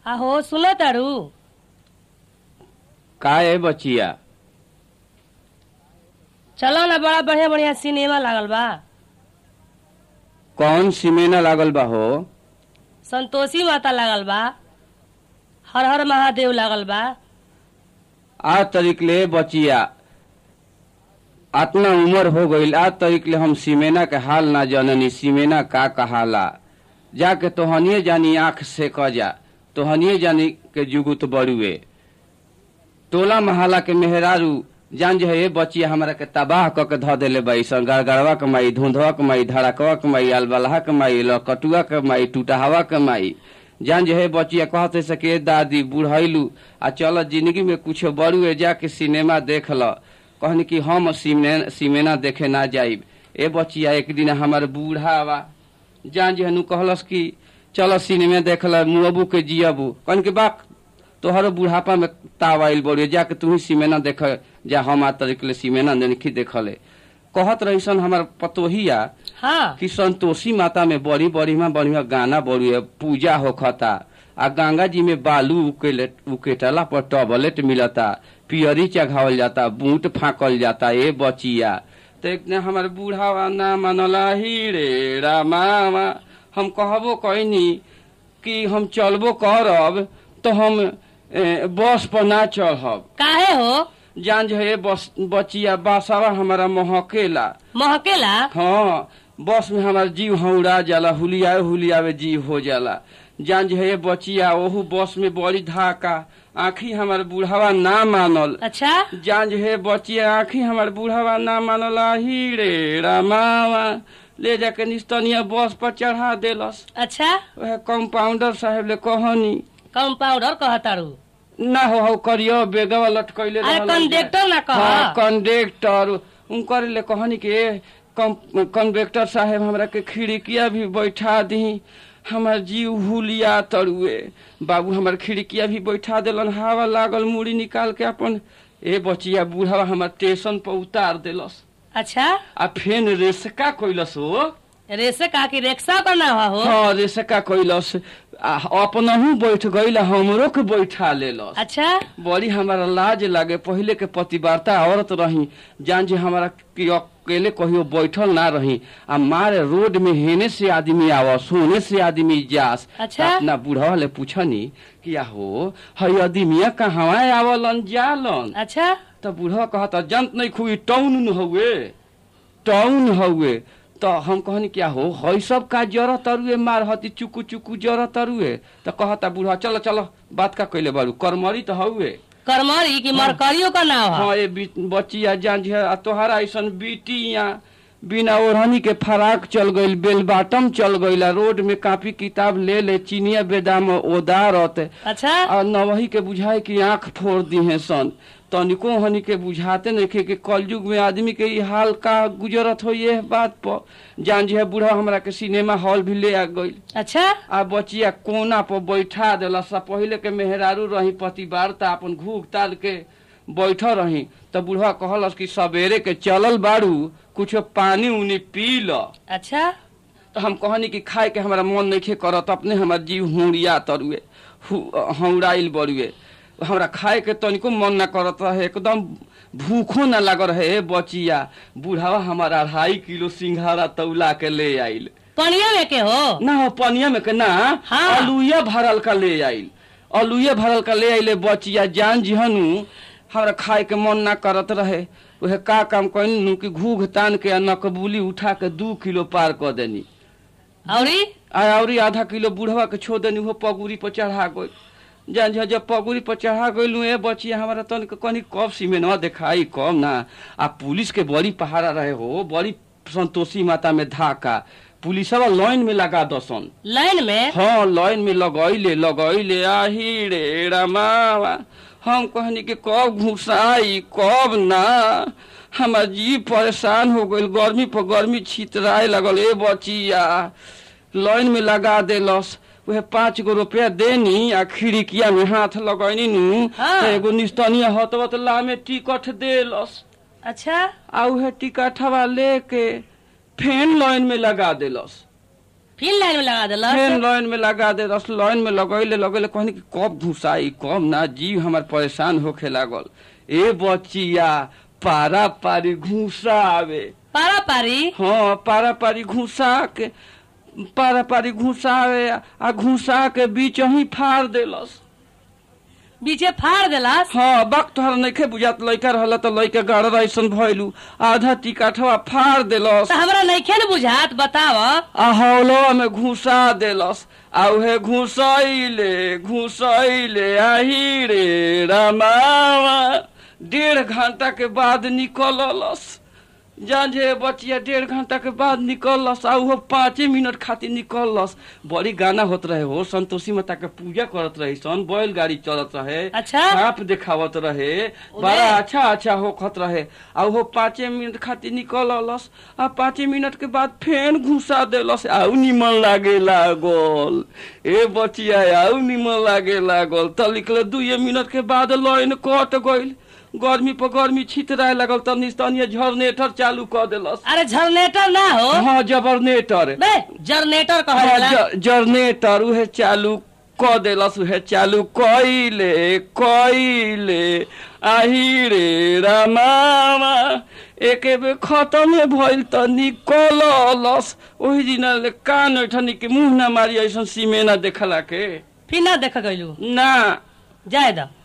आहो सुनो तारू का है बचिया चलो ना बड़ा बढ़िया बढ़िया सिनेमा लागल बा कौन सिमेना लागल बा हो संतोषी माता लागल बा हर हर महादेव लागल बा आ तरीक ले बचिया अतना उम्र हो गईल आ तरीक ले हम सिमेना के हाल ना जननी सिमेना का कहाला जाके तोहनिए जानी आंख से क जा तोहनिए जानी के जुगुत बड़ुए टोला महाला के मेहरारू जान जो है ये बचिया हमरा के तबाह क के ध देले बाई सन गड़गड़वा के माई धुंधवा के माई धड़कवा के माई अलबलहा के माई लकटुआ के माई टूटहवा के माई जान जो है बचिया कहते सके दादी बुढ़ैलू आ चल जिंदगी में कुछ बड़ुए जाके सिनेमा देख ल कहनी कि हम सिने, सिनेमा देखे ना जाइब ए बचिया एक दिन हमार बूढ़ा बा जान जे हनु कहलस कि चल सिनेमा देख ल मुअबू के जियबू कहन के बाक तोहर बुढ़ापा में ताव आइल बड़िए जाके तू ही सिमेना देख जा हम आ तरीके सिमेना नहीं देखले कहत रहीसन हमार पतोहिया हाँ कि संतोषी माता में बड़ी बढ़िया बढ़िया गाना बड़ी पूजा होखता आ गंगा जी में बालू उकेले उकेटला पर टॉबलेट मिलता पियरी चघावल जाता बूट फाकल जाता ए बचिया तो एक दिन हमार बूढ़ावा ना मनला ही रे रामावा हम कहबो कहनी कि हम चलबो करब तो हम ए, बस पर ना चढ़ब काहे हो जान जो है बस बचिया बासावा हमारा महकेला महकेला हाँ बस में हमार जीव हौड़ा जाला हुलियाए हुलियावे जीव हो जाला जान जो है बचिया ओहू बस में बड़ी धाका आखी हमार बुढ़ावा ना मानल अच्छा जान जो है बचिया आखी हमार बुढ़ावा ना मानल ही रे रामावा ले जाके निस्तनिया बस पर चढ़ा देलस अच्छा वह कंपाउंडर साहेब ले कहनी कंपाउंडर कहतारू ना हो हो करियो बेगवा लटकैले अरे रहलन कंडक्टर ना कह हाँ कंडक्टर उनकर ले कहनी कि ए, कं- कंडक्टर साहेब हमरा के खिड़किया भी बैठा दी हमार जीव हुलिया तरुए बाबू हमार खिड़किया भी बैठा देलन हवा लागल मुड़ी निकाल के अपन ए बचिया बूढ़ा हमार स्टेशन पर उतार देलस अच्छा आ फेन रेसका कैलस हो रेसे का की रिक्शा का ना हो हाँ रेसका कैलस आ अपनहू बैठ गईल आ हमरो के बैठा लेलस अच्छा बड़ी हमारा लाज लागे पहले के पतिवार्ता औरत रही जान जे हमारा कि अकेले कहियो बैठल ना रही आ मारे रोड में हेने से आदमी आव सोने से आदमी जास अच्छा। अपना बुढ़वा ले पूछनी कि हो हई आदमिया कहवा आवलन जालन अच्छा त बुढ़वा कहता जंत नहीं खुई टाउन न हउए टाउन हउए तो हम कहनी क्या हो हई सब का जर तरुए मार हती चुकू चुकू जर तरुए तो कहता बुढ़वा चलो चलो बात का कैले बारू करमरी तो हउए करमरी की मरकरियो का ना हो हाँ ये बी- बचिया जान जी आ तोहरा ऐसन बिटिया बिना ओढ़नी के फराक चल गईल बेल बाटम चल गईल आ रोड में कापी किताब ले ले चीनिया बेदाम ओदारत अच्छा आ नवही के बुझाए कि आंख फोड़ दी है सन तनिको हनी के बुझाते नहीं कि कलयुग में आदमी के ई हाल का गुजरत हो ये बात पर जान जी है बूढ़ा हमरा के सिनेमा हॉल भी ले आ गईल अच्छा आ बचिया कोना पर बैठा देला सा पहिले के मेहरारू रही पतिवार्ता अपन घूग ताल के बैठ रही त बुढ़वा कहलस कि सवेरे के चलल बाड़ू कुछ पानी उनी पी ल अच्छा तो हम कहनी कि खाए के हमारा मन नहीं करत अपने हमार जीव हुड़िया तरुए हौड़ाइल बरुए हमरा खाए के तनिको मन ना करत रहे एकदम भूखो ना लग रहे बचिया बुढ़ावा हमारा अढ़ाई किलो सिंघारा तौला के ले आइल पनिया में के हो ना हो पनिया में के ना हाँ। अलुए भरल का ले आइल अलुए भरल का ले आइले बचिया जान जिहनु हमरा खाए के मन ना करत रहे उहे का काम कइनु कि घूघ तान के आ नकबूली उठा के दू किलो पार कर देनी औरी आ औरी आधा किलो बुढ़वा के छोड़ देनी वो पगुरी पर चढ़ा गई जान जा जब पगुरी पर चढ़ा गइलू ए बचिया हमारा तन के कनी कब सीमेनवा दिखाई कब ना आ पुलिस के बड़ी पहाड़ा रहे हो बड़ी संतोषी माता में धाका पुलिसवा लाइन में लगा दसन लाइन में हाँ लाइन में लगैले लगैले आही रे रामावा हम कहनी कि कब घुसाई कब ना हमार जी परेशान हो गइल गर्मी पर गर्मी छितराए लगल ए बचिया लाइन में लगा देलस उहे पाँच गो रुपया देनी आ खिड़किया में हाथ लगैनी नु हाँ। त एगो निस्तनिया हतवत लामे टिकट देलस अच्छा आ उहे टिकटवा लेके फेन लाइन में लगा देलस फिर लाइन में लगा फेन दिलस लाइन में लगा दे दस लाइन में लगैले लगैले कहनी कि कब घुसाई कब ना जीव हमार परेशान होखे लागल ए बचिया पारा पारी घुसा आवे पारा पारी हाँ पारा पारी घुसा के पारा पारी घुसावे आ घुसा के बीच ही फाड़ देलस बीचे फाड़ दिलस हाँ बक तोहर नइखे बुझात लइका रहल त लइका गड़ ऐसन भइलू आधा टिकाठवा फाड़ देलस तो हमरा नइखे न बुझात बताव आ हौलवा में घुसा देलस आ उहे घुसैले घुसैले आही रे रामावा डेढ़ घंटा के बाद निकललस जांझे बचिया डेढ़ घंटा के बाद निकललस आ उहो पाँचे मिनट खातिर निकललस बड़ी गाना होत रहे हो संतोषी माता के पूजा करत रही सन बैल गाड़ी चलत रहे अच्छा। सांप देखावत रहे बड़ा अच्छा अच्छा होखत रहे आ उहो पाँचे मिनट खातिर निकललस आ पाँचे मिनट के बाद फेन घुसा देलस आउ निमन लागे लागल ए बचिया आउ निमन लागे लागल त लिखले दुए मिनट के बाद लाइन कट गइल गर्मी पर गर्मी छितराए लागल त निस्तनीय झरनेटर चालू क देलस अरे जनरेटर ना हो हाँ जबरनेटर बे जनरेटर हाँ, कहला ज- जनरेटर उहे चालू क देलस उहे चालू कइले कइले आही रे रामावा एके बे खतमे भइल त निकललस ओही दिन ले कान ओठनी के मुंह ना मारी ऐसन सीमेना देखला के फिर ना देख गइलू ना जाए द